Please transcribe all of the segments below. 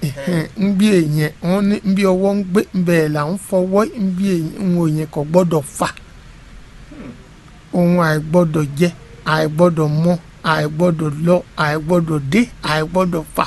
ń bí èèyàn wọn ní ń bí ọwọ́ ń gbé ń bẹ̀rẹ̀ là ń fọwọ́ ń bí èèyàn ń wo èèyàn kò gbọ́dọ̀ fà ohun àìgbọ́dọ̀ jẹ àìgbọ́dọ̀ mọ àìgbọ́dọ̀ lọ àìgbọ́dọ̀ dé àìgbọ́dọ̀ fà.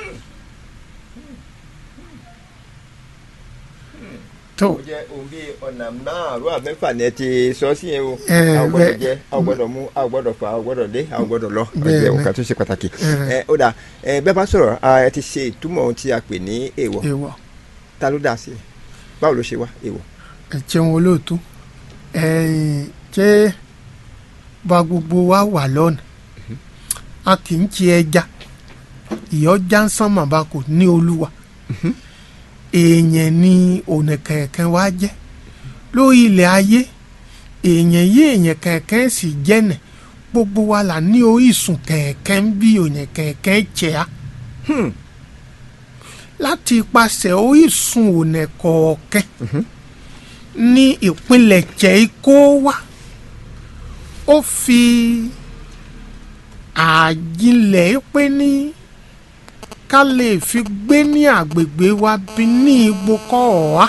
tó ó jẹ́ ohun bíi ọ̀nà márùn-ún àmẹ́fà ni ẹ ti sọ sí yẹn o Ẹ, a ò gbọ́dọ̀ bẹ́ẹ̀. jẹ a ò gbọ́dọ̀ mú a ò gbọ́dọ̀ fà a ò gbọ́dọ̀ dé a ò gbọ́dọ̀ lọ Bẹ́ẹ̀ ọjọ́ ni. nǹkan tó ṣe pàtàkì Ẹ. ẹ ó dà ẹ bẹ́ẹ̀ bá sọ̀rọ̀ a, ẹ ti ṣe ìtumọ̀ ohun tí a pè ní èèwọ̀ èèwọ̀ ta ló dá sí i báwo ló ṣe wá èèwọ̀. ẹ jẹun olóòtú ẹ̀yìn ṣé bá gbogbo wa wà lọ́nà a kì í ṣe ẹja ìyọjà ń sán màbá kò ní olúwa èèyàn ni ọ̀nà kẹ̀kẹ́ wa jẹ́ lórí ilẹ̀ ayé èèyàn yí èèyàn kẹ̀kẹ́ sì jẹ́nẹ̀ gbogbo wa là ní orísun kẹ̀kẹ́ ń bí ọ̀nà kẹ̀kẹ́ jẹ́ a láti ipasẹ̀ orísun ọ̀nà kọ̀ọ̀kẹ́ ní ìpínlẹ̀ jẹ́ kó wá ó fi àjìnlẹ̀ pé ní ká lè fi gbé ní àgbègbè wa bí ní igbó kọ́ ọ̀há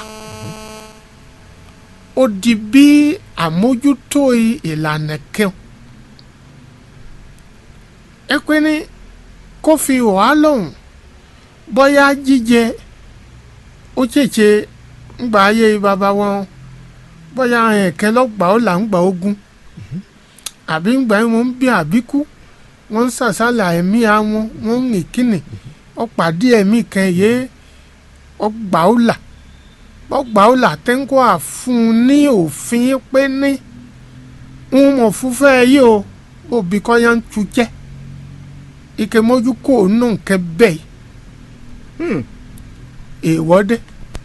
ó di bí àmójútó ìlànà kẹun ẹ pé ní kó fi ọ̀há lọ́hùn bóyá jíjẹ ó ṣèṣe ńgbà ayé bàbá wọn bóyá ẹ̀kẹ́ lọ́gbà ó là ń gbà ogun àbí ńgbà yẹn wọ́n ń bí àbíkú wọ́n ń sàsálà ẹ̀mí àwọn wọ́n ń rìn kíni ọ̀pàdé ẹ̀mí kan yé ọgbà ó là ọgbà ó là tẹ́ńkọ́ àfún ní òfin pé ní ń mọ̀ fúnfẹ́ yìí o òbí kọ́ yá ń tu jẹ́ ike mójú kò nù nkẹ́ bẹ́ẹ̀ èèwọ̀ dé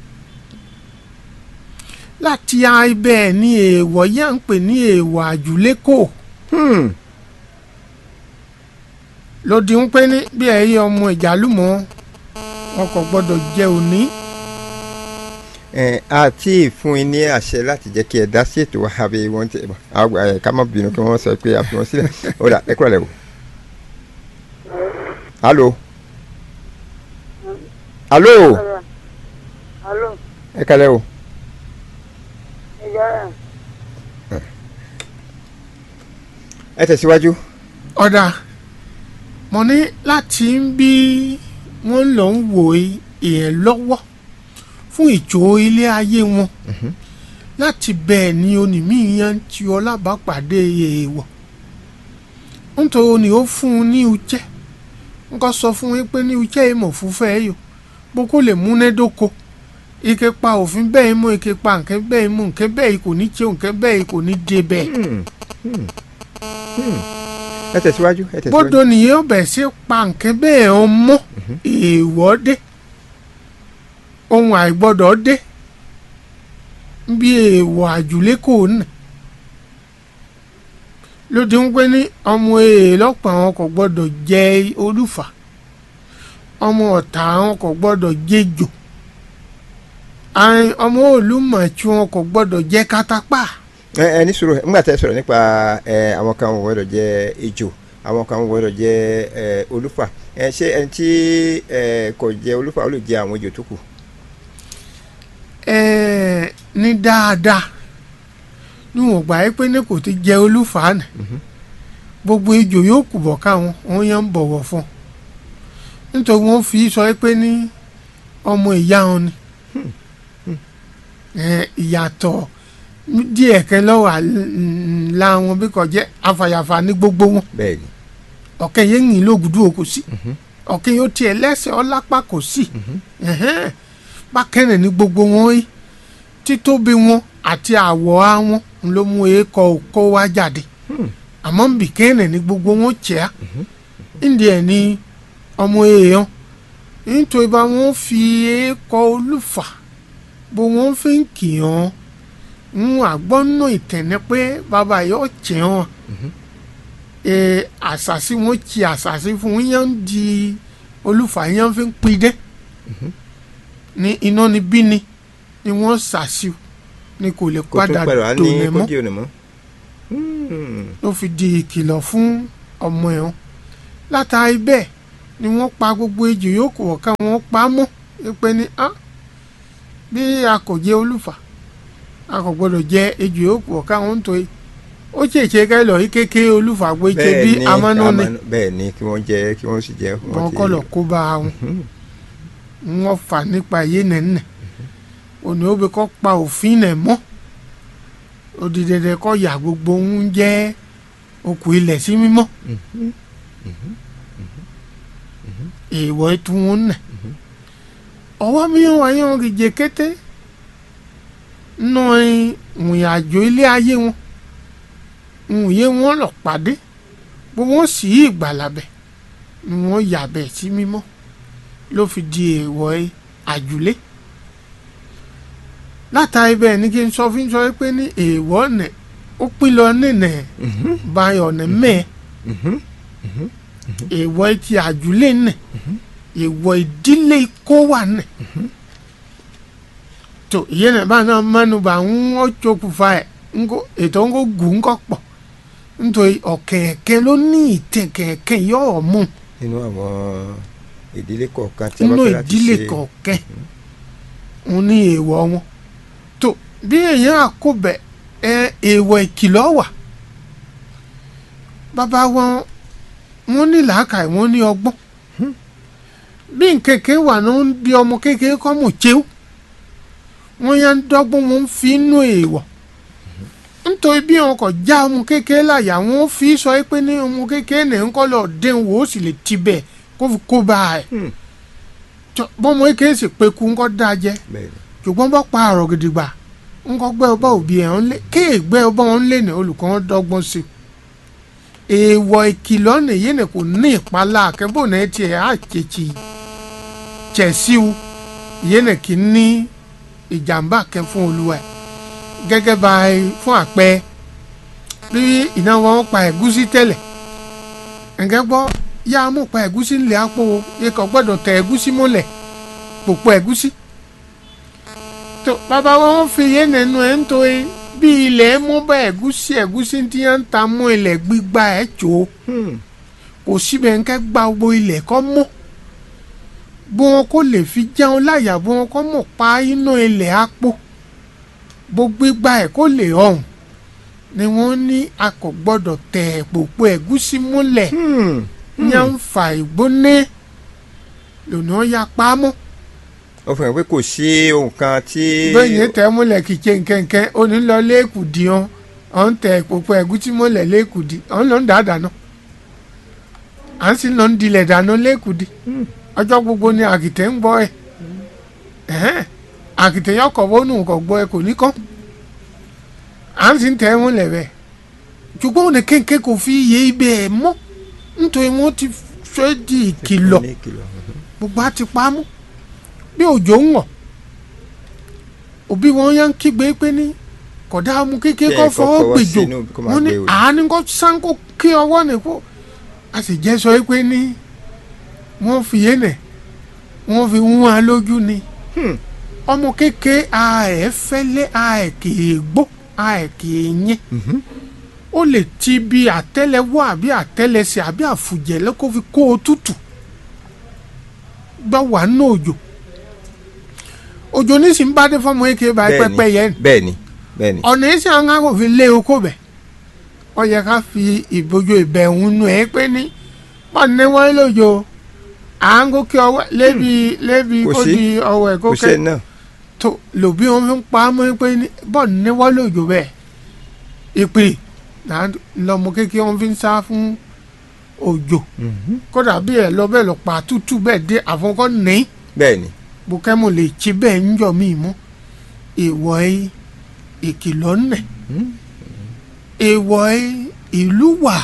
láti ibẹ̀ ní èèwọ̀ yá ń pè ní èèwọ̀ àjùlékò lòdì ń pé ní bí ẹ̀yẹ ọmọ ìjàlùmọ̀ wọn kò gbọ́dọ̀ jẹ òní. ẹ àti fún yín ní àṣẹ láti jẹ́ kí ẹ dá sí ètò wa àbí wọ́n ti àgbà ẹ ká má bínú kí wọ́n sọ pé a fi wọn sílẹ̀ ó dà ẹ kúrò lẹ́wọ̀. alo alo Alo, ẹ kalẹ́ o. ìjọ rẹ̀. ẹ tẹ̀síwájú. ọ̀dà mo ní láti ń bí wọ́n lọ ń wò èèyàn lọ́wọ́ fún ìjó ilé ayé wọn láti bẹ́ẹ̀ ni onímìíràn tí ọlábàápàdé èèwọ̀ nítorí ni ó fún un ní ujẹ́ nǹkan sọ fún yín pé ní ujẹ́ ìmọ̀ fúnfẹ́ yìí bó kó lè múnádóko ike pa òfin bẹ́ẹ̀ mú ike pa nǹkan bẹ́ẹ̀ mú nǹkan bẹ́ẹ̀ kò ní jẹun nǹkan bẹ́ẹ̀ kò ní dé bẹ́ẹ̀. ẹ tẹ̀síwájú ẹ tẹ̀síwájú. bódò nìyẹn ọbẹ̀ sí pa nǹkan bẹ́ẹ̀ ọmọ èèwọ̀ dé ohun àìgbọ́dọ̀ dé bí èèwọ̀ àjùlé kò nà lóde ń pé ní ọmọ èèlọ́pàá wọn kò gbọ́dọ̀ jẹ olúfà ọmọ ọ̀tá wọn kò gbọ́dọ̀ jẹjò ọmọ olùmọ̀ tí wọn kò gbọ́dọ̀ jẹ kátápà ẹ ẹ ní sùúrù nígbà tẹ́ sọ̀rọ̀ nípa ẹ àwọn kan wọ́n gbọ́dọ̀ jẹ ejò àwọn kan wọ́n gbọ́dọ̀ jẹ ẹ olúfà ẹ ṣé ẹni tí ẹ kò jẹ olúfà ó lè jẹ àwọn ejò tó kù. ẹ ní dáadáa níwọ̀n gbà yí pé ní kò ti jẹ olúfà nì gbogbo ejò yóò kù bọ̀ káwọn wọn yẹn ń bọ̀wọ̀ fún un nítorí wọ́n fi sọ pé ní ọmọ ìyá wọn ni ẹ ìyàtọ̀ díẹ̀ kẹ́ lọ́wọ́ àlá wọn bí kò jẹ́ afàyàfà ní gbogbo wọn bẹ́ẹ̀ni ọ̀kẹ́ yẹn ń yìn lóògùdù o kò sí ọ̀kẹ́ yóò tiẹ̀ lẹ́sẹ̀ ọlápá kò sí ẹ̀hẹ́n. bákẹ́rẹ̀ ní gbogbo wọn yìí títóbi wọn àti àwọ̀ àwọn ló mú èèkọ̀ kó wá jáde àmọ́ bìkẹ́rẹ̀ ní gbogbo wọn jẹ́ à ìdí ẹ̀ ní ọmọ èèyàn nítorí bá wọn fi èèkọ̀ olùfà bó wọn fi ń kì í hàn ń àgbọ́nà ìtẹ̀nẹ́ pé bàbá yóò jẹ́ wọn ee àṣàṣì wọn ti àṣàṣì fún yẹn ń di olùfà yẹn fi ń pidẹ́ ní iná ni bí ni ni wọ́n ṣàṣì ni kò lè kò tún padà padà ní dòní mọ́ kódì òní mọ́. Hmm. ló fi di ìkìlọ̀ fún ọmọ ẹ̀ wọn látàrí bẹ́ẹ̀ ni wọ́n pa gbogbo ejò yòókù ọ̀ka wọn pa á mọ́ pé ní á bí a kò jẹ olùfà a kò gbọdọ̀ jẹ ejò yòókù ọ̀ka wọn ń torí ó ṣèṣe ká lọ yí kékeré olùfà pé ṣe bí bẹ́ẹ̀ ni amánú ni amánú- bẹ́ẹ̀ ni kí wọ́n jẹ kí wọ́n sì jẹ wọn kọ́ lọ kó bá wọn wọn fà nípa yé nẹ́nẹ́ òní ó bẹ kọ́ pa òfin nẹ̀ mọ́ òdìdẹ̀dẹ̀ kọ́ yà gbogbo ń jẹ́ okùn ilẹ̀ sí mímọ́ èèwọ̀ ètò wọn nẹ̀ ọwọ́ mìíràn wáyé wọn kì í jẹ kété nù ìrìn àjò ilé ayé wọn ìwòye wọn lọ pàdé gbogbo wọn sì í ìgbàlàbẹ̀ ni wọ́n yà bẹ̀ sí mímọ́ ló fi di èèwọ̀ àjùlé látàrí bẹ́ẹ̀ ni kí n sọ fún sọ pé ní èèwọ̀ nẹ̀ ó pín lọ nínú báyọ̀ ní mẹ́ẹ̀ èèwọ̀ ti àjùlé nẹ̀ èèwọ̀ ìdílé kó wà nẹ̀ tó ìyẹn náà bá náà mẹ́nuba ń wọ́n tsokùnfà ẹ̀ ńkó ètò ńkó gùn ńkọ́ pọ̀ nítorí ọ̀kẹ̀kẹ̀ ló ní ìtẹ̀kẹ̀kẹ̀ yọ̀ mú nínú àwọn ìdílé kọ̀ọ̀kan tí a bá nínú fẹ́ láti ìdílé ṣe kọ̀ọ̀kẹ́ òun ní èèwọ̀ wọn tó bí èèyàn àkóbẹ̀ ẹ èèwọ̀ ìkìlọ̀ wà bàbá wọn wọn ní làákàyè wọn ní ọgbọ́n bí nkèké wà ní wọn bí ọmọ kékeré kọ́ mọ̀ chéw wọn yà ń dọ́gbọ́n wọn fi inú èèwọ̀ nítorí bí wọn kò já ọmọ kékeré láyà wọn fi sọ pé ní ọmọ kékeré ní ń kọ́ lọ dẹ́n wò ó sì lè ti bẹ́ẹ̀ kó fi kó bá a ẹ̀ Hmm. Tọ́- bọ́mọ kékeré sì pé kú ńkọ́ dáa jẹ́ bẹ́ẹ̀ ni ṣùgbọ́n bá pa àrò gidigba ńkọ́ gbẹ́ ọba òbí ẹ̀ ń lé kéègbẹ́ ọba wọn lé ní olùkọ́ wọn dọ́gbọ́n sí i èèwọ̀ ìkìlọ̀ nìyí ni kò ní ìpalá akẹ́bọ̀ náà tiẹ̀ á tètè tẹ̀síw ìyẹn ní kì í ní ìjàmbá kẹ́ fún olúwa ẹ̀ gẹ́gẹ́ bá a fún àpẹ bí ìnáwó wọn pa ẹ̀gúsí tẹ́lẹ̀ ẹ̀gẹ́ gbọ́ yá a mú pa ẹ̀gúsí ńlẹ̀ àpò ikọ̀ gbọ́dọ̀ tẹ ẹ̀gúsí mọ́lẹ̀ pòpọ̀ ẹ̀gúsí tó bàbá wọn fi yé nínú ẹ̀ ń tó e bí ilẹ̀ mú bá ẹ̀gúsí ẹ̀gúsí tí wọ́n ń ta mú ilẹ̀ gbígbà ẹ̀ tó Hmm. kò síbẹ̀ ń kẹ́ gba gbogbo ilẹ̀ kọ́ mọ́ bí wọn kò lè fi jẹun láyà bí wọn kọ́ mọ̀ pa iná ilẹ̀ àpò bó gbígbà ẹ̀ kó lè ọ̀hún ni wọ́n ní a kò gbọ́dọ̀ tẹ̀ pòpọ̀ ẹ̀gúsí múlẹ̀ Hmm. yẹn ń fa ìgbóná lònà ya pamọ́ ó fi hàn pé kò sí ohun kan tí bẹ́ẹ̀ yẹn tẹ̀ múlẹ̀ kìkẹ́ nkẹ́nkẹ́ ó ní lọ lẹ́ẹ̀kùdì ọ́n ọ́n tẹ̀ pòpọ̀ ẹ̀gúsí múlẹ̀ lẹ́ẹ̀kùdì ọ́n lọ ń dà dáná à ń sì lọ ń dilẹ̀ dáná lẹ́ẹ̀kùdì ọjọ́ gbogbo ni àkìtẹ́ ń gbọ́ ẹ̀ ẹ̀hẹ́n àkìtẹ́ yọ kọ̀ bọ́nù kọ̀ gbọ́ ẹ kò ní kọ́ à ń sì ń tẹ̀ múlẹ̀ bẹ́ẹ̀ ṣùgbọ́n òní kéńké kò fi iye ibẹ̀ ẹ̀ mọ́ nítorí wọ́n ti fẹ́ di ìkìlọ̀ ní ìkìlọ̀ gbogbo á ti pamọ́ bí òjò ń wọ̀ òbí wọn yá ń kígbe pé ní kódà ọmọ kékeré kọ́ Kí ẹ kọ́ fọwọ́ fọwọ́ gbèjò sínú kó má wọn ní gbé o. àánú kọ́ sáńkó kí ọwọ́ ní kó a sì jẹ́ sọ pé ní wọ́n fi yé nẹ̀ wọ́n fi wọ́n á lójú ni Hmm. ọmọ kékeré a ẹ̀ fẹ́lẹ́ a ẹ̀ kì í gbó a ẹ̀ kì í yẹn Mhm. ó lè ti bí àtẹ́lẹwọ́ àbí àtẹ́lẹsẹ̀ àbí àfùjẹ lẹkọ fi kó o tútù gbọ wà nínú òjò òjò nísìnyí bá dé fọmọ eke bá Bẹ́ẹ̀ni, pẹpẹ yẹn bẹ́ẹ̀ni bẹ́ẹ̀ni ọ̀nà èsì àwọn akọ̀fin lé oko bẹ̀ ọ yẹ ká fi ìbojú ìbẹ̀wò nù ẹ́ pé ní wọ́n ní wọ́n lójó à ń gòkè ọwọ́ lébi lébi Kò kó sí. di ọwọ́ ẹ̀ kò gòkè sẹ́ni náà tó lòbí wọn fi ń pa á mọ́ pé ní bọ́ọ̀nù ní wọ́n lòjò bẹ́ẹ̀ ìpè náà lọmọ kékeré wọn fi ń sá fún òjò Mhm. kódà bí ẹ lọ bẹ́ẹ̀ lọ pa tútù bẹ́ẹ̀ dé àfọkọ́ ní bẹ́ẹ̀ni bukẹ́mu lè ti bẹ́ẹ̀ ń jọ mí mú èèwọ̀ ẹ ìkìlọ̀ nẹ̀ Hmm. èèwọ̀ ẹ ìlú wà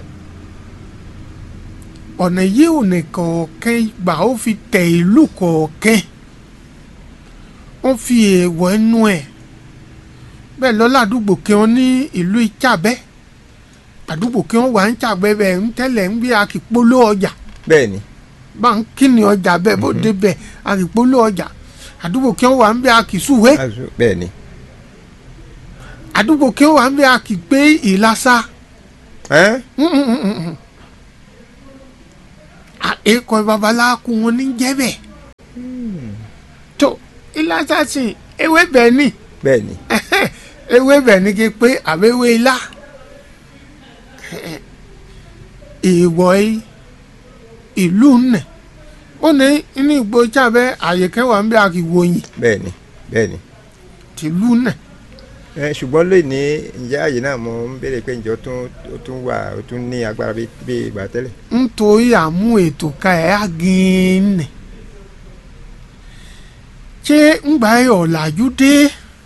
ọ̀nà yìí ò ní kọ̀ọ̀kan gbà ó fi tẹ̀ ìlú kọ̀ọ̀kan wọ́n fi èèwọ̀ ẹnu ẹ̀ bẹ́ẹ̀ lọ́la àdúgbò kí wọ́n ní ìlú ìtsàbẹ́ àdúgbò kí wọ́n wà ń tsàbẹ́ bẹ́ẹ̀ ń tẹ́lẹ̀ ń bí akípolówó ọjà bẹ́ẹ̀ni bá ń kíni ọjà bẹ́ẹ̀ bó dé bẹ́ẹ̀ akípolówó ọjà àdúgbò kí wọ́n wà ń bí akísúwé Azu- bẹ́ẹ̀ni àdúgbò kí wọ́n wà ń bí akígbé ìlàsà ẹ́n èkó babaláku wọn ní jẹ́bẹ̀ tó ìlàsàsìn ewé bẹ́ẹ̀ ni bẹ́ẹ̀ ni ewé bẹ́ẹ̀ ni kí pé àbẹ̀wé ilá ìwọ̀ yìí ìlú nẹ̀ ó ní inú ìgbó jábẹ́ àyè kẹwàá ń bẹ àkìwòyìn bẹ́ẹ̀ ni bẹ́ẹ̀ ni. tìlú nẹ̀ ẹ ṣùgbọ́n lónìí ǹjẹ́ àyè náà mo ń béèrè pé ǹjọ́ tún ó tún wà ó tún ní agbára bí bí ìgbà tẹ́lẹ̀. nítorí àmú ètò ka ẹ̀ á gíínì ṣé ńgbà yẹ ọ̀làjú dé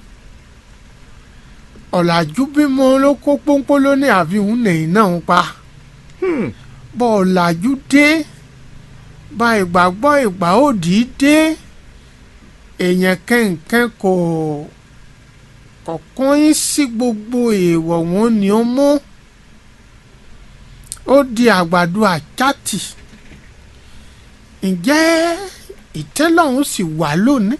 ọ̀làjú bímọ ló kó pọ́npọ́n ló ní àfihàn nìyí náà ń pa bọ́ ọ̀làjú dé bá ìgbàgbọ́ ìgbà òdì dé èèyàn kẹ́ǹkẹ́ kò kọ̀ọ̀kan yín sí gbogbo èèwọ̀ wọn ni ó mú ó di àgbàdo àjàtì ǹjẹ́ ìtẹ́lọ́run sì wà lónìí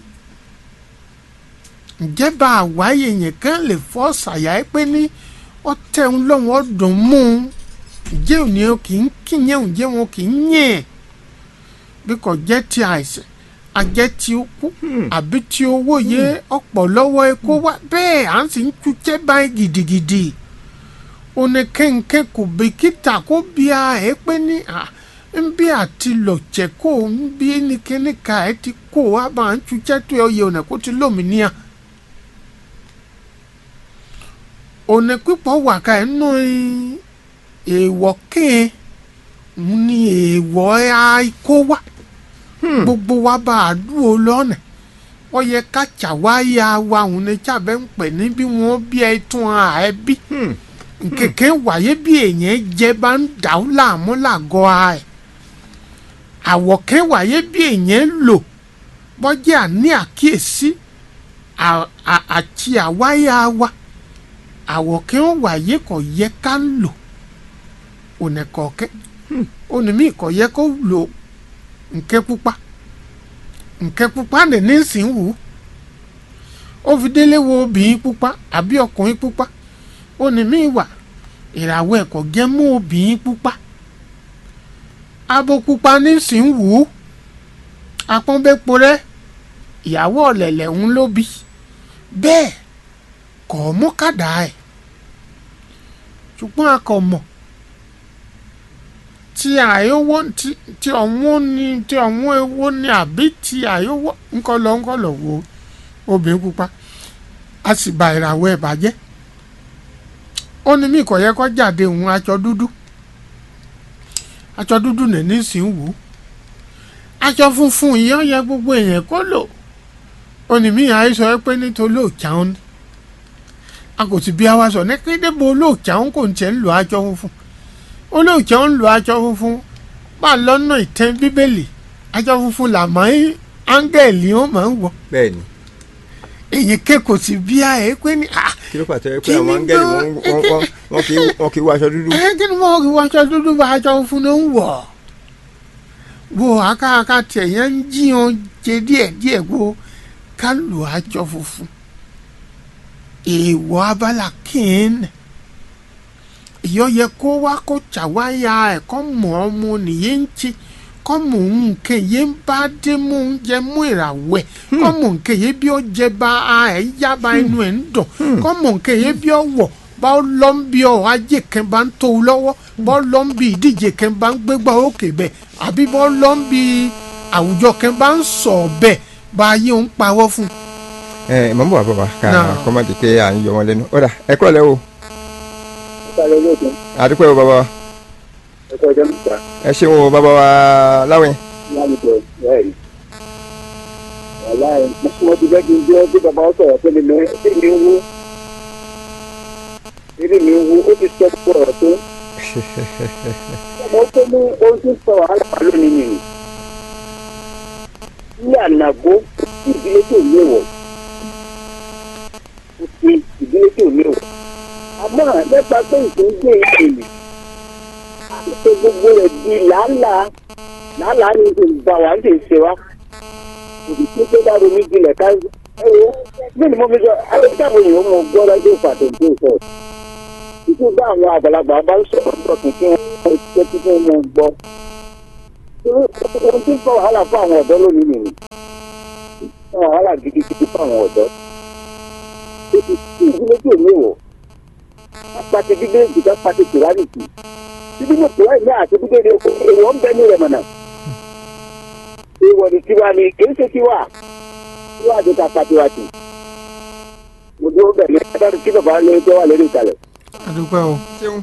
ǹjẹ́ bá àwáyé yẹn kan lè fọ́ ṣàyà ẹ pé ní ọtẹ ń lọ́wọ́ ọdún mú un ǹjẹ́ òní o kì í kíyẹn ǹjẹ́ wọn kì í yẹn bí kò jẹ́ ti àìsàn ajẹ́ tí ó kú àbí tí owó yẹ ọ̀pọ̀ lọ́wọ́ epo wá bẹ́ẹ̀ à ń sì ń tújẹ́ báyìí gidigidi òní kẹ́ńkẹ́ kò bìkítà kó bí a ẹ̀ pé ní à ń bí àti lọ̀jẹ̀ kó ń bí ní kíní ka ẹ̀ ti kó wá bá ń tújẹ́ tó yẹ òní kó ti lómìnira òní pípọ̀ wà ká ẹ̀ nù èèwọ̀ kéè ń ní èèwọ̀ àìkó wá gbogbo wa bá a dúró lọ́nà ó yẹ ká ṣàwáyà wa òun ní sábẹ́ ń pè ní bí wọ́n bí ẹ tún à ẹ bí nkèké wáyé bí èèyàn jẹ bá ń dà ó láàmú làgọ́ a ẹ̀ àwọ̀kẹ́ wáyé bí èèyàn lò bọ́jà àní àkíyèsí àti àwáyà wa àwọ̀kẹ́ wáyé kò yẹ ká lò ònà kọ̀ọ̀kẹ́ ònà míì kò yẹ kó lò nke pupa nke pupa ní nísìnyí wù ó fi délé wo obìnrin pupa àbí ọkùnrin pupa ó ní mí wà ìràwọ̀ ẹ̀kọ́ jẹ́ mú obìnrin pupa abo pupa nísìnyí wù ú apọ́nbẹ́po rẹ ìyàwó ọ̀lẹ̀lẹ̀ ń ló bí bẹ́ẹ̀ kọ̀ ọ́ mú kàdá ẹ̀ ṣùgbọ́n a kò mọ̀ tí àyówó tí tí ọ̀wọ́n ni tí ọ̀wọ́n ewo ni àbí tí àyówó ńkọlọ ńkọlọ wo obìnrin pupa a sì ba ìràwọ̀ ẹ̀ bàjẹ́ ó ní mí kò yẹ kó jáde òun aṣọ dúdú aṣọ dúdú nìní sì ń wò ó aṣọ funfun yìí ó yẹ gbogbo èèyàn kó lò ó ní mí àìsàn pé nítorí òòjà òun ni a kò sì bí a wá sọ ní kéde bo olóòjà òun kò ń tiẹ̀ ń lo aṣọ funfun olóòjọ́ ń lo aṣọ funfun bá lọ́nà ìtẹ́ bíbélì aṣọ funfun là máa ń áńgẹ̀lì ó máa ń wọ̀ bẹ́ẹ̀ ni èyí ké kò sí bí a ẹ pé ní à kí ló pàtó ẹ pé Kí àwọn ni áńgẹ́lì gan- wọn wọn- wọn- wọn kì í wọn kì í wọ aṣọ dúdú. ẹ kí ni mo rí wọ aṣọ dúdú bá aṣọ funfun ló ń wọ̀ wo akáàká tiẹ̀ yẹn ń jí wọn jẹ díẹ̀ díẹ̀ wo ká lo aṣọ funfun èèwọ̀ abala kìíní ìyọ́ yẹ kó wá kó ṣàwáyà ẹ̀ kọ́ mọ̀ ọmọ nìyẹn ń ti kọ́ mọ̀ nǹkan yẹn ń bá dé mú oúnjẹ mú ìràwẹ̀ kọ́ mọ̀ nǹkan yẹn bí ó jẹ bá a ẹ̀ yá bá inú ẹ̀ ń dùn kọ́ mọ̀ nǹkan yẹn bí ó wọ̀ bá ó lọ́ ń bí ọ ajé kan bá ń tó o lọ́wọ́ bá ó lọ́ ń bí ìdíje kan bá ń gbégbá òkè bẹ́ẹ̀ àbí bá ó lọ́ ń bí àwùjọ kan bá ń sọ̀ bẹ́ẹ̀ bá a yé òun pawọ́ fún un. ẹ mọ̀ ń bọ̀ bàbá ká Náà. kọ́mọ́dé pé à ń yọ wọn lẹ́nu ọ̀dà ẹ kọ́ lẹ́ o Ìsàlẹ̀ olóògùn àdúpẹ́ o bàbá wa ẹ̀kọ́ ọjọ́ mẹ́ta ẹ ṣeun o bàbá wa láwìn. lálùbọ̀ bẹ́ẹ̀ni. Wàlá ẹ̀ mo ti fẹ́ kí n jẹ́ bí bàbá sọ̀rọ̀ pé mi lọ sí mi ń wú. Eré mi ń wú ó ti sọ pé ọ̀rọ̀ tó. Mo tó ní ohun tí ń sọ wàhálà wà lónìí nìyí. Ní ànàgó ìdílé tó léwọ̀. Ó ti ìdílé tó léwọ̀. Àmọ́ nípa pé ìpínlẹ̀ ìpínlẹ̀ ṣe gbogbo rẹ̀ di làálàá làálàá ní ìlú ìgbà wà ń ṣe wá òbí tó tó bá ronú jinlẹ̀ ká ẹ wo bí ni mo fi sọ ayélujára èèyàn mọ gbọ́ lọ́jọ́ ìpàdé tó sọ títí bá àwọn àgbàlagbà bá ń sọ̀rọ̀ sọ̀tún kí wọ́n ṣe tí wọ́n mọ gbọ́ ohun tí ń fa wàhálà fún àwọn ọ̀dọ́ lónìí nìyí fa wàhálà gidigidi fún àwọn ọ̀dọ́ títí tí ìdílé tí èmi wọ̀ apàtẹ gbígbé ìjìká pàtẹ tìrárì sí títí mo tìrárì ní àti gbígbé ní oko èèwọ̀ ń bẹ ní rẹ̀ mọ̀nà èèwọ̀ ní tiwa ni kì í ṣe tiwa tiwa àti ta pàtẹ wa tì mo dúró bẹ̀ ní adájọ́ kí bàbá lórí tó wà lórí ìkàlẹ̀. adúpẹ́ o ṣeun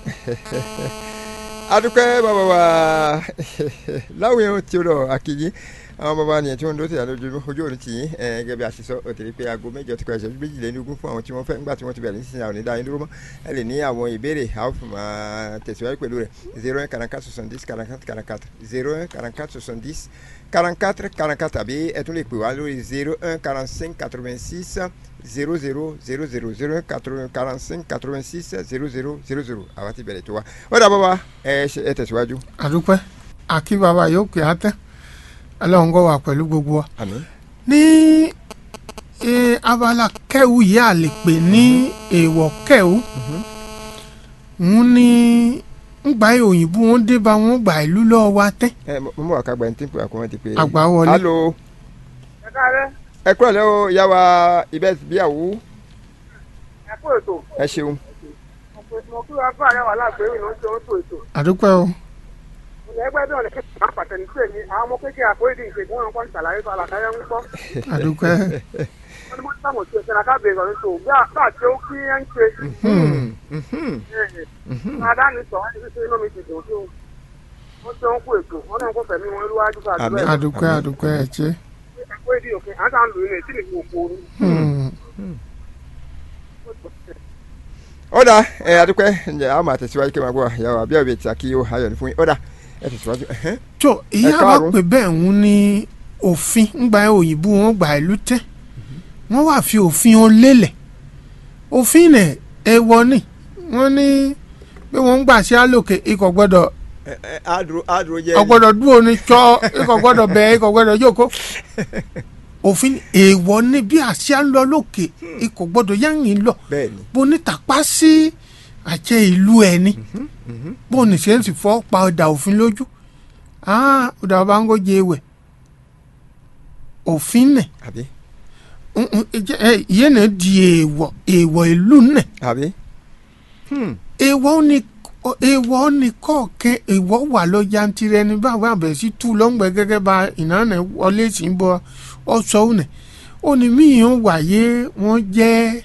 adúpẹ́ bàbá wa láwùjọ tí ó lọ akíyí àwọn bàbá nìyẹn tí wọ́n ń dó tìyà lójú ojú òní tì yín ẹ gẹ́gẹ́ bí a ṣe sọ òtẹ̀lé pé aago mẹ́jọ ti kọ ẹ̀ṣẹ̀ méjìlélógún fún àwọn tí wọ́n fẹ́ ńgbà tí wọ́n ti bẹ̀rẹ̀ nísinsìnyí àwọn onídàá yín dúró mọ́ ẹ lè ní àwọn ìbéèrè a ó fi máa tẹ̀síwájú pẹ̀lú rẹ̀ zero un quarante quatre soixante dix quarante quatre quarante quatre zero un quarante quatre soixante dix quarante quatre quarante quatre tàbí ẹ tún lè pè wá lórí zero un quarante cinq quatre vingt six zero zero zero zero zero quarante cinq quatre vingt six zero zero zero zero àwa ti bẹ̀rẹ̀ tó wa ó dà bàbá ẹ ṣe- ẹ tẹ̀síwájú. adúpẹ́ àkí bàbá yóò pè á tẹ́ ọlọ́run kó wà pẹ̀lú gbogbo wa àmín ní eh, abala kẹ́wù yìí a lè pè ní èèwọ̀ kẹ́wù ń ní ngbà òyìnbó wọn dé bá wọn gbà ìlú lọ́wọ́ wa tẹ́ ẹ mo mọ̀ wá ká gba ẹni tí ń pè wá kó wọ́n ti pè é. àgbà wọlé alo ẹ káàárẹ̀ ẹ kúrò lẹ́wọ̀ ìyá wa ibẹ̀ bíyàwó ẹ kú ètò ẹ ṣeun. mo kí wàá fún àyẹ̀wò aláàgbéyìn ló ń ṣe oṣù ètò àdúpẹ́ o ilẹ̀ ẹgbẹ́ náà lè ké máa pàtẹ́ni pé ní àwọn ọmọ kékeré àforídì ìpè tí wọ́n ń kọ́ ìṣàlàyé tó alákàyẹ́ ń gbọ́ àdúpẹ́ wọ́n ní mo ti sáwọn òṣèlú ṣẹlẹ̀ kábíyèsí ọ̀rẹ́ tó bí àbá tí ó kí ẹ́ ń ṣe adáni sọ wọ́n ní inú mi ti dùn tó wọ́n ṣe ń kú ètò wọ́n náà kó fẹ̀mí wọn lúwájú ká Àmín. àdúrà àdúpẹ́ àdúpẹ́ ẹ̀ ṣe. àforídì òkè àti àwọn lòun ètí nìkan òkú orí Hmm. ó dà ẹ adúpẹ́ ǹjẹ́ a máa tẹ̀síwájú kí n máa gbọ́ ìyá wa bí ọ̀bẹ tí a kí ó ayọ̀ ní fún yín ó dà ẹ tẹ̀síwájú. ẹ̀hẹ́n. tó ìyá bá káàárọ̀. pè bẹ́ẹ̀ ń ní òfin ńgbà òyìnbó wọn gbà ìlú tẹ́ wọ́n wá fi òfin wọn lélẹ̀ òfin nẹ̀ èèwọ̀ ni wọ́n ní pé wọ́n ń gbà sí àlòkè ikọ̀ gbọ́dọ̀ ẹ ẹ àdúró àdúró jẹ́ ọgbọ́dọ̀ dúró ní tsọ́ ikọ̀ gbọ́dọ̀ bẹ̀ ikọ̀ gbọ́dọ̀ jókòó òfin èèwọ̀ ni bí àṣà ń lọ lókè ikọ̀ gbọ́dọ̀ yáyìn lọ bẹ́ẹ̀ ni bó ní tàpá sí àjẹ ìlú ẹni bó ní ṣe ń sì fọ́ pa ọ̀dà òfin lójú ah ọ̀dà ọba ń gòjè ewẹ̀ òfin nẹ̀ àbí ń- ń- ẹ- ẹ- ìyẹn náà di èèwọ̀ èèwọ̀ ìlú nẹ̀ àbí. Hmm. èèwọ̀ ni èèwọ̀ ni kọ̀ọ̀kẹ́ èèwọ̀ wà lọ yantirẹ ní báwo àbẹ̀ sí tú lọ́ngbẹ́ gẹ́gẹ́ bá ìnáná wọlé sí ń bọ ọ̀sọ́ ònẹ̀ ó ní míyàn wáyé wọ́n jẹ́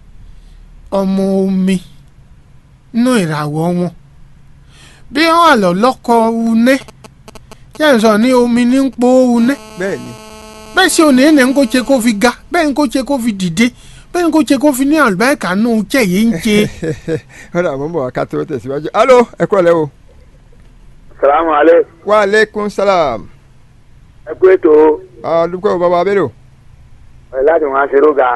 ọmọ omi nínú ìràwọ̀ wọn bí wọ́n wà lọ lọ́kọ̀ unẹ́ yẹn sọ ní omi ní ń po unẹ́ bẹ́ẹ̀ ni bẹ́ẹ̀ sì òní ẹ̀nà ń kó ṣe kó fi ga bẹ́ẹ̀ ń kó ṣe kó fi dìde bẹ́ẹ̀ ń kó ṣe kó fi ní àlùbáríkà nù jẹ́ yìí ń ṣe. ó dà mo ń bọ̀ wá ká tó tẹ̀síwájú. alo ẹ kúrò lẹ́wọ̀. salamu alẹ́ wa aleykum salam. ẹ kú ètò alùpùpù bàbá abẹ́rẹ́ ẹ láti wọn aṣèrò ga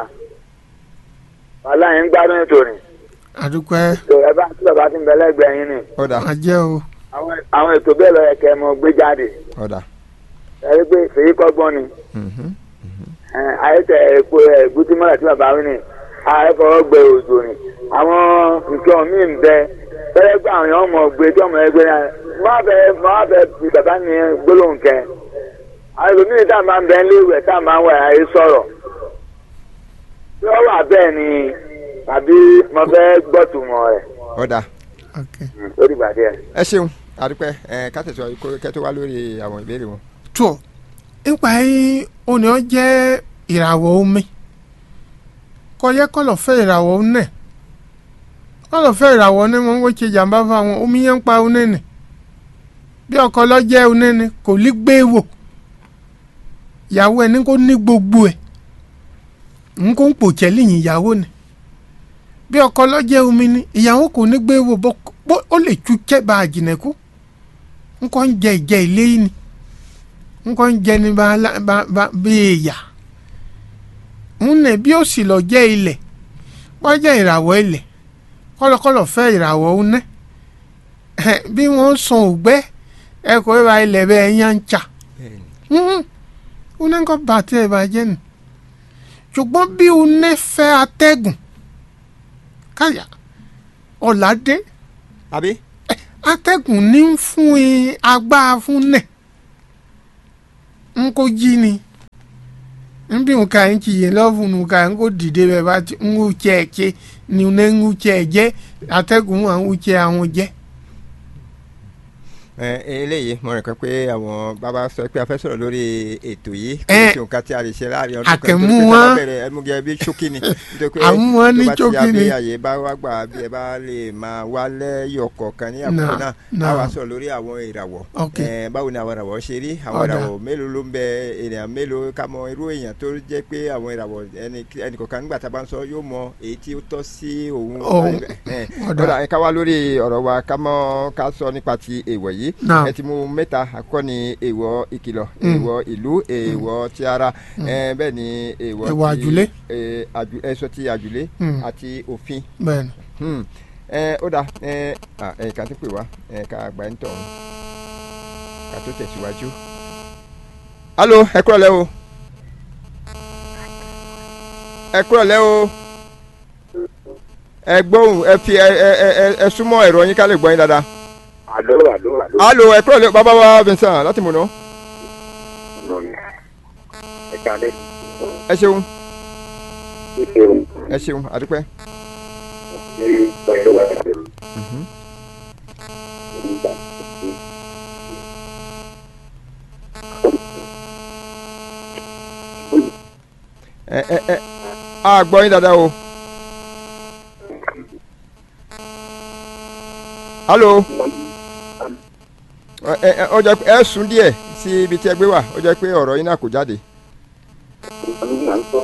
wàhálà yẹn ń gbádùn ètò rìn àdúpẹ́ tó ẹ bá tí bàbá ti ń bẹ lẹ́gbẹ̀ẹ́ yín ni ó dà àjẹ́ o àwọn àwọn ètò bẹ́ẹ̀ lọ yẹ kẹ́ ẹ mọ gbé jáde ó dà. ẹ rí pé fèyí kọ́gbọ́n ni Mhm. ẹ, ayẹtẹ epo ẹgbùtúmọ̀lá tí bàbá wí ni ààrẹ fọwọ́ gbẹ òjò ni àwọn nǹkan míì ń bẹ fẹ́rẹ́ gbà àwọn èèyàn mọ̀ gbé tí ọmọ ẹgbẹ́ náà má bẹ má bẹ fi bàbá mi gbólóhùn kẹ àwọn ẹlòmíì tá a máa ń bẹ nílé ìwẹ̀ tá a máa ń wẹ̀ ayé sọ̀rọ̀ tí wọ́n wà bẹ́ẹ̀ ni tàbí mo fẹ́ gbọ́tùmọ̀ rẹ̀ ó dà. ok lórí ìgbàdí ẹ̀. ẹ ṣeun adúpẹ́ ẹ ká tẹ̀síwájú kó kẹ́ tó wá lórí àwọn ìbéèrè wọn. tó nípa yín òní ọ jẹ́ ìràwọ̀ omi kọjá kọlọ̀ fẹ́ ìràwọ̀ onẹ̀ kọlọ̀ fẹ́ ìràwọ̀ ní wọn kò ṣe jàǹbá fáwọn omi yẹn ń pa onẹ̀ nì bí ọkọ lọ́jẹ́ onẹ̀ ni kò ní gbé wò ìyàwó ẹ̀ ní kò ní gbogbo ẹ̀ ń kó ń pòjẹ́ lẹ́yìn ìyàwó ni bí ọkọ lọ́jẹ́ omi ni ìyàwó kò ní gbé wò bó bó- ó lè tú kẹ́ bá a jìnà kú ń kọ́ ń jẹ ìjẹ ilé yìí ni nkọ́ ń jẹ ní bá bá bá bí èèyà ń nẹ̀ bí ó sì lọ jẹ́ ilẹ̀ wọ́n jẹ́ ìràwọ̀ ilẹ̀ kọ́lọ́kọ́lọ́ fẹ́ ìràwọ̀ ọ̀nẹ́ bí wọ́n san ògbẹ́ ẹ kò bá ilẹ̀ bẹ́ẹ̀ yá ń tà ọ̀nẹ́ kọ́ bàtẹ́ ẹ̀ bàjẹ́ nù ṣùgbọ́n bí ọ̀nẹ́ fẹ́ atẹ́gùn káyà ọ̀làdé àbí. atẹ́gùn ní ń fún in agbára fún nẹ̀ ń kó jí ni ń bí nǹkan ń kì í lọ́ọ̀fù nǹkan ń kó dìde bẹ́ẹ̀ bá ti ń wú tiẹ̀ ṣe ni ń ń wú tiẹ̀ jẹ́ atẹ́gùn à ń wú tiẹ̀ àwọn jẹ́. ẹ eléyìí mo rìn kan pé àwọn bàbá sọ pé a fẹ́ sọ̀rọ̀ lórí ètò yìí Ẹ, kí n nǹkan tí a lè ṣe láàrin ọdún kan àkẹ́mú nítorí pé wọn- tá a bá bẹ̀rẹ̀ ẹmúgẹ bí ṣókí ni nítorí pé Àwọn wọn ní tó bá ti ṣókí ni. abẹ́ àyè bá wá gbà bí ẹ bá lè máa wá lẹ́yọ̀ kọ̀ọ̀kan ní àkókò Náà, náà a náà. wá sọ̀rọ̀ lórí àwọn ìràwọ̀ Ok. Ẹ, báwo ni àwọn ìràwọ̀ ṣe rí àwọn Ọ̀dà. ìràwọ̀ mélòó ló ń bẹ ènìyàn mélòó ká mọ irú èèyàn tó jẹ́ pé àwọn ìràwọ̀ ẹni ẹnì kọ̀ọ̀kan nígbà tá a bá ń sọ yóò mọ èyí tí ó tọ́ sí òun Òun. Ẹ, Ọ̀dà. ọ̀dà ẹ ká wá lórí ọ̀rọ̀ wa ká mọ́ ká sọ nípa ti èèwọ̀ yìí Náà. ẹ ti mú mẹ́ta àkọ́kọ́ ni èèwọ̀ ìkìlọ̀ Mm. èèwọ̀ ìlú èèwọ̀ ti ara ẹ, bẹ́ẹ̀ ni èèwọ̀ Èèwọ̀ ti- àjùlé. ẹ, àjù- ẹ sọ ti àjùlé Mm. àti òfin bẹ́ẹ̀ ni Hmm. ẹ ó dà ẹ à, ẹ ká tó pè wá ẹ ká àgbà ń tọ̀hún ká tó tẹ̀síwájú. alo ẹ kúrọ̀ lẹ́ o ẹ kúrọ̀ lẹ́ o ẹ gbóhùn ẹ fi ẹ ẹ ẹ ẹ- ẹ súnmọ́ ẹ̀rọ yín ká lè gbọ́ yín dáadáa. àlọ́ àlọ́ àlọ́ alo ẹ kúrọ̀ lẹ́ o bàbá wa Vincent láti múná ẹ kálẹ̀ ẹ ṣeun ẹ ṣeun ẹ ṣeun àdúpẹ́. ẹ pẹ̀lú wa ṣe Mhm. nígbà ẹ ẹ ẹ a gbọ́ yín dáadáa o. alo ẹ ẹ ọjà ẹ sùn díẹ̀ sí ibi tí ẹ gbé wà ó jẹ́ pé ọ̀rọ̀ yín náà kò jáde. nígbà ń sọ